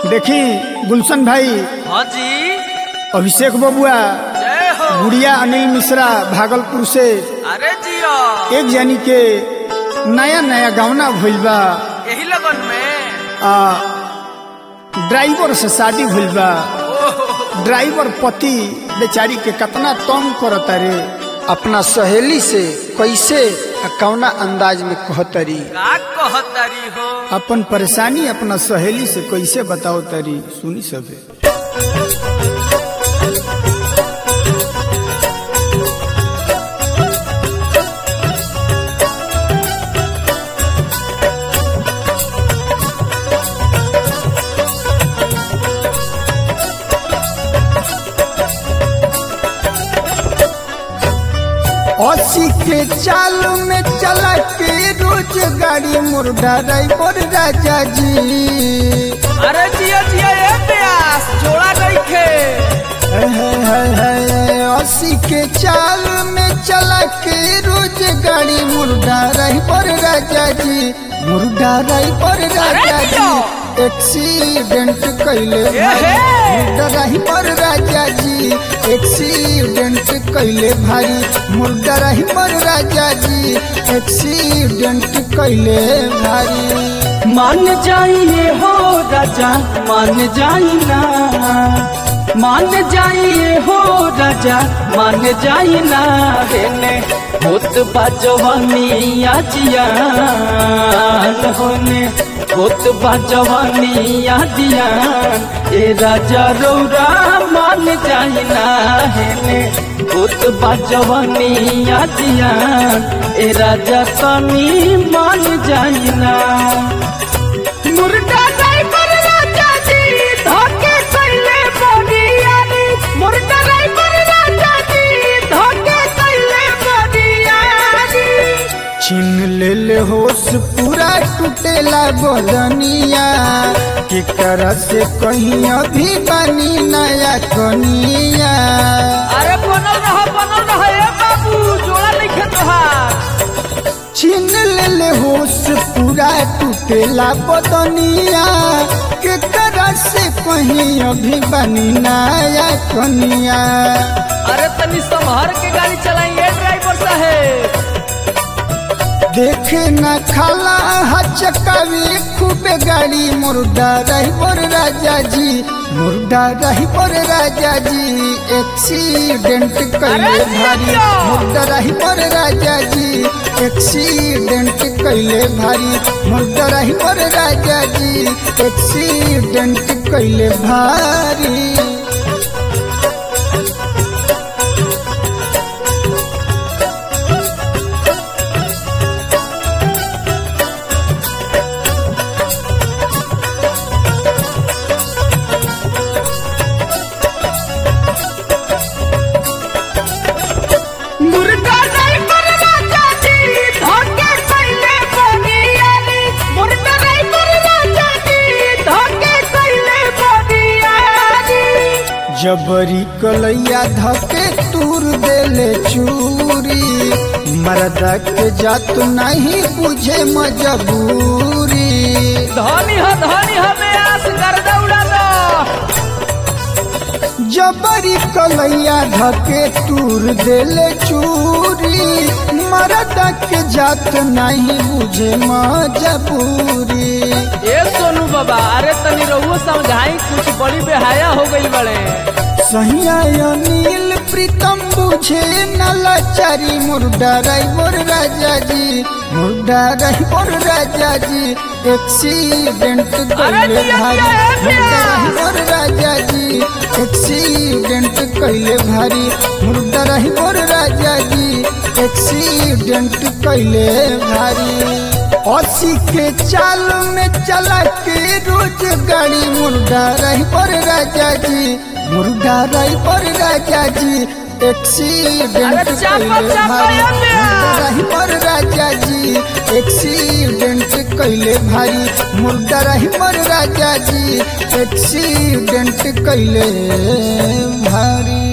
देखी गुलशन भाई हाँ जी अभिषेक बबुआ जय हो गुड़िया अनिल मिश्रा भागलपुर से अरे जियो एक जानी के नया नया गावना भइल बा यही लगन में आ ड्राइवर से शादी भइल बा ड्राइवर पति बेचारी के कितना तंग करता रे अपना सहेली से कैसे आ कौना अंदाज में कहतरी का कहतरी हो अपन परेशानी अपना सहेली से कैसे बताओ तरी सुनी सबे अस्सी के चाल में चला के रोज गाड़ी मुर्दा ड्राइवर राजा जी अरे जिया जिया ए प्यास जोड़ा नहीं खे है, है, है, अस्सी के चाल में चला के रोज गाड़ी मुर्दा ड्राइवर राजा जी मुर्दा ड्राइवर राजा जियो। जी एक्सीडेंट कैले एहे। मुर्दा ड्राइवर राजा जी एक्सीडेंट कैले भारी मुर्दा ड्राइवर राजा जी एक्सीडेंट कैले भारी मान जाइए हो राजा मान जाई ना मान जाइए हो राजा मान जाई ना हेने होत बाजवानी आजियान होने होत बाजवानी आजियान ए राजा रौरा मान जाई ना हेने होत बाजवानी आजियान ए राजा तनी मान जाई ना मुर्गा ड्राइवर राजा जी धोखे कैले बोरियानी मुर्गा ड्राइवर राजा जी धोखे कैले बोरियानी छीन ले ले होश पूरा टूटेला बदनिया के कर से कहीं अभी बनी नया कनिया अरे बनल रह बनल रह ए बाबू जोड़ा नहीं खे तोहार छीन ले ले होश पूरा टूटेला बदनिया के कर से कहीं अभी बनी नया कनिया अरे तनी संभर के गाड़ी चलाइए ड्राइवर साहेब देखे न खाला हचकावी खूब गाड़ी मुर्दा ड्राइवर राजा जी मुर्दा ड्राइवर राजा जी एक्सीडेंट कैले अरे भारी जियो। मुर्दा ड्राइवर राजा जी एक्सीडेंट कैले भारी मुर्दा ड्राइवर राजा जी एक्सीडेंट कैले भारी मुर्गा ड्राइवर राजा जी धोखे कैले बोरियानी मुर्गा ड्राइवर राजा जी धोखे कैले बोरियानी जबरी कलैया धके तूर देले चूरी मरदा के जात नहीं बुझे मजबूरी धनी हो धनी हो में आस गर्दा उड़ा दो जबरी कलैया धके तूर देले चूरी मरदा के जात नहीं बुझे मजबूरी ए सोनू बाबा अरे तनी रहुओ समझाई कुछ बड़ी बेहाया हो गई बड़े सहिया अनिल प्रीतम बुझे नलाचारी मुर्दा ड्राइवर राजा जी मुर्दा ड्राइवर राजा जी एक्सीडेंट कैले जिया, भारी जिया, ए मुर्दा प्यास। ड्राइवर राजा जी एक्सीडेंट कैले भारी मुर्दा ड्राइवर राजा जी एक्सीडेंट कैले भारी अस्सी के चाल में चला के रोज गाड़ी मुर्दा ड्राइवर राजा जी मुर्गा ड्राइवर राजा जी एक्सीडेंट अरे चापा, कैले चापा, भारी या ले। मुर्गा ड्राइवर राजा जी एक्सीडेंट कैले भारी मुर्गा ड्राइवर राजा जी एक्सीडेंट कैले भारी